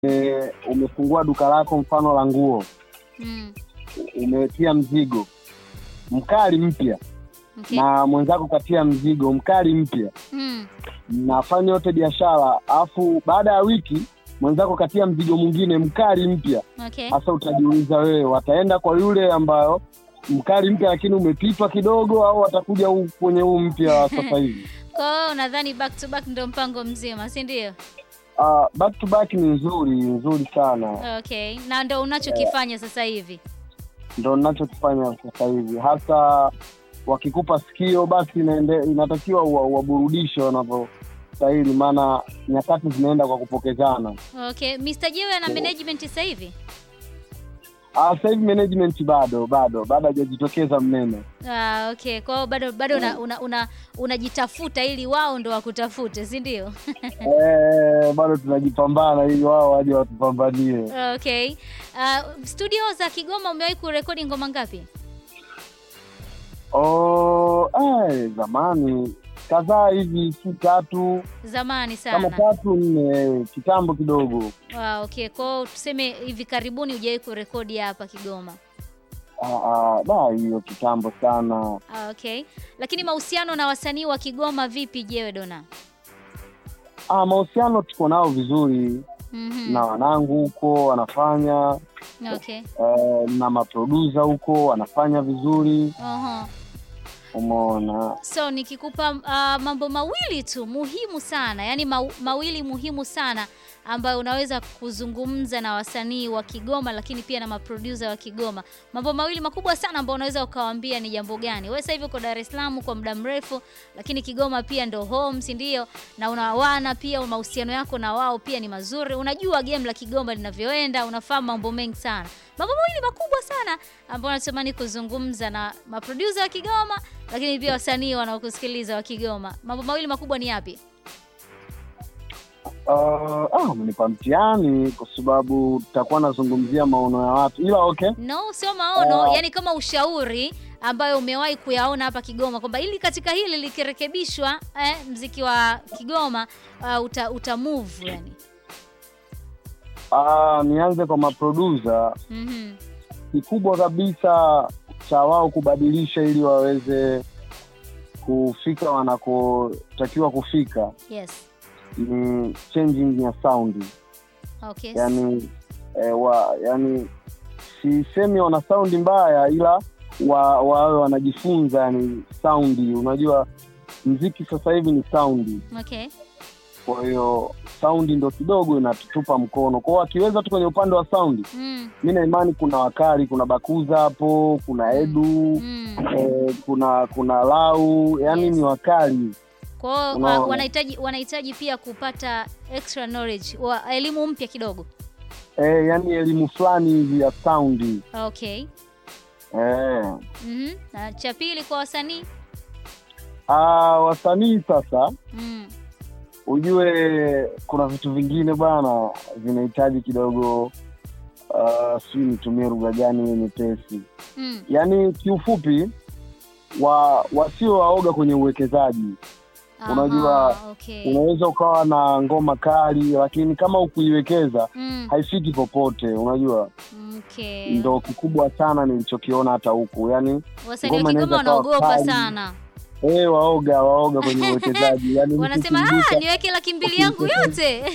e, umefungua duka lako mfano la nguo, Mm. umetia mzigo mkali mpya Okay. na mwenzako katia mzigo mkali mpya, Mm. mnafanya yote biashara, alafu baada ya wiki mwenzako katia mzigo mwingine mkali mpya. Okay. Sasa utajiuliza wewe, wataenda kwa yule ambayo mkali mpya lakini umepitwa kidogo, au watakuja huu kwenye huu mpya wa sasa hivi? Kwa hiyo unadhani back to back ndio mpango mzima, si ndio? Uh, back to back ni nzuri nzuri sana, Okay. Na ndio unachokifanya sasa hivi. ndo ninachokifanya sasa hivi. Hasa wakikupa sikio, basi inaende, inatakiwa uwa- uwaburudishe wanavyostahili, maana nyakati zinaenda kwa kupokezana. Okay. Mr. Jewe ana management sasa hivi? Ah, sasa hivi management bado bado bado hajajitokeza mnene. Ah, okay. Kwa hiyo bado bado una, una, una, unajitafuta ili wao ndo wakutafute, si ndio? Eh, bado tunajipambana ili wao waje watupambanie. Okay. Uh, studio za Kigoma umewahi kurekodi ngoma ngapi? Oh, eh, zamani kadhaa hivi, si tatu Zamani kama sana. tatu nne, kitambo kidogo. Ah, okay. Kwa hiyo tuseme hivi karibuni hujawahi kurekodi hapa Kigoma. Ah, ah, da hiyo kitambo sana. Ah, okay. Lakini mahusiano na wasanii wa Kigoma vipi Jewe Dona? Ah, mahusiano tuko nao vizuri Mhm. na wanangu huko wanafanya Okay. eh, na maprodusa huko wanafanya vizuri, Oho. umeona. So nikikupa uh, mambo mawili tu muhimu sana, yaani ma mawili muhimu sana ambayo unaweza kuzungumza na wasanii wa Kigoma, lakini pia na maproducer wa Kigoma, mambo mawili makubwa sana ambayo unaweza ukawaambia ni jambo gani? Wewe sasa hivi uko Dar es Salaam kwa muda mrefu, lakini Kigoma pia ndo home, si ndio? Na unawana pia, mahusiano yako na wao pia ni mazuri, unajua game la Kigoma linavyoenda, unafahamu mambo mengi sana, mambo mawili makubwa sana ambayo natamani kuzungumza na maproducer wa Kigoma, lakini pia wasanii wanaokusikiliza wa Kigoma. Mambo mawili makubwa ni yapi? Uh, ah, umenipa mtihani kwa sababu tutakuwa nazungumzia maono ya watu, ila okay. No, sio maono, Ah. yani kama ushauri ambayo umewahi kuyaona hapa Kigoma kwamba ili katika hili likirekebishwa, eh, mziki wa Kigoma uh, uta, uta move yani. Ah, nianze kwa maprodusa. Mhm. Kikubwa kabisa cha wao kubadilisha ili waweze kufika wanakotakiwa kufika Yes. ni changing ya sound, Okay. yani eh, wa, yani sisemi wana saundi mbaya, ila wa, wawe wanajifunza yani saundi. Unajua mziki sasa hivi ni saundi, Okay. kwa hiyo saundi ndo kidogo inatutupa mkono kwao. Wakiweza tu kwenye upande wa saundi, Mm. mi na imani kuna wakali, kuna Bakuza hapo, kuna Edu Mm. eh, kuna kuna Lau, yani Yes. ni wakali Kwa hiyo Unaona. uh, wanahitaji wanahitaji pia kupata extra knowledge, wa elimu mpya kidogo. eh, yani elimu fulani hivi ya saundi Okay. eh. Mhm. Na cha pili kwa wasanii? Ah, wasanii sasa Mm. ujue kuna vitu vingine bwana vinahitaji kidogo uh, sijui nitumie lugha gani yenye nyepesi Mm. yaani kiufupi wa wasio waoga kwenye uwekezaji Unajua, Aha, okay. unaweza ukawa na ngoma kali lakini kama ukuiwekeza Mm. haifiki popote unajua Okay. ndo kikubwa sana nilichokiona hata huku yaani Wasanii wa ngoma Kigoma inaweza kuwa wanaogopa kali. sana, eh waoga waoga kwenye uwekezaji yaani mtu wanasema ukimgusa- ah, niweke laki mbili yangu yote.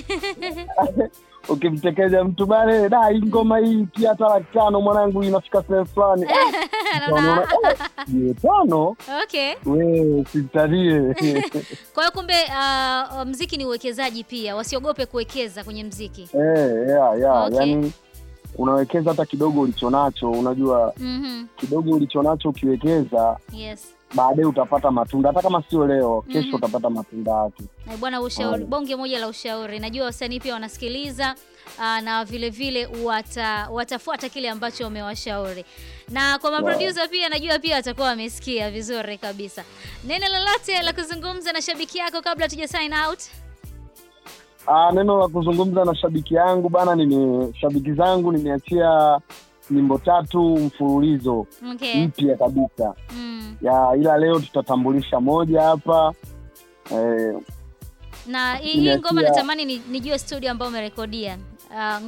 ukimtekeja mtu bale da hii ngoma hii pia hata laki tano mwanangu inafika sehemu fulani Eh, Anaona, unaona, eh, mia tano okay. we usimtalie Kwa hiyo kumbe uh, mziki ni uwekezaji pia, wasiogope kuwekeza kwenye mziki. Eh, yeah, yeah. Okay. yani unawekeza hata kidogo ulichonacho unajua Mhm. kidogo ulichonacho ukiwekeza Yes. baadaye utapata matunda hata kama sio leo kesho Mhm. utapata matunda yake Na bwana, ushauri Mm. bonge moja la ushauri. Najua wasanii pia wanasikiliza uh, na vile vile wata, watafuata kile ambacho umewashauri, na kwa maproducer pia najua pia watakuwa wamesikia vizuri kabisa. Neno lolote la kuzungumza na shabiki yako kabla hatuja sign out? Ah, neno la kuzungumza na shabiki yangu bana nime shabiki zangu nimeachia nyimbo tatu mfululizo Okay. mpya kabisa Mm. ya ila leo tutatambulisha moja hapa eh, Na hii hii Nimeachia- ngoma natamani ni- nijue studio ambayo umerekodia. uh,